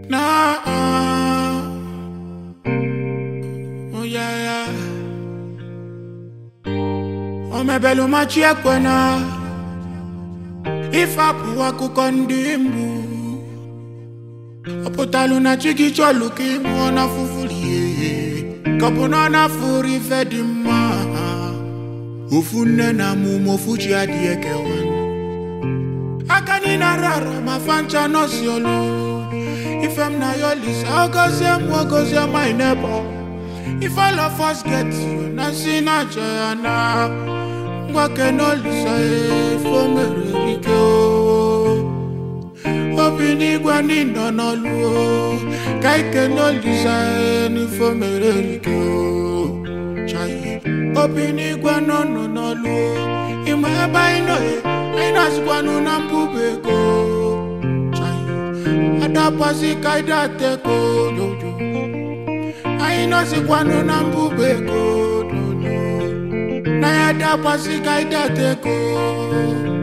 Nah. Oh yeah, yeah. O mebelu machi ekwena Ifapụ akụkọ ndị mgbu Ọ pụtalụ na chi gị chọlụ ka ị mụọ na fufulie Ka ọ bụ na ọ na-afụrụ ife dị mma Ofu nne na amụma ofu chi adịghị ekewa aka niile rara ma fancha nọsi olu ife m na ya olisa ogozie m ogozie my neighbor if all of us get you na si na aja ya na ngwake n'olisa efe o mere ike o obi n'igwe n'ịnọ n'ọlụ o ka ike n'olisa n'ife o mere ike o Chai. obi n'igwe n'ọnọ n'ọlụ o ịma ebe anyị nọ ya anyị na-azụkwanụ na mbụba ego Chai. adapasị ka anyị dateko dodo anyị nọzikwanụ na mbụba ego dodo na ya adapasị ka anyị dateko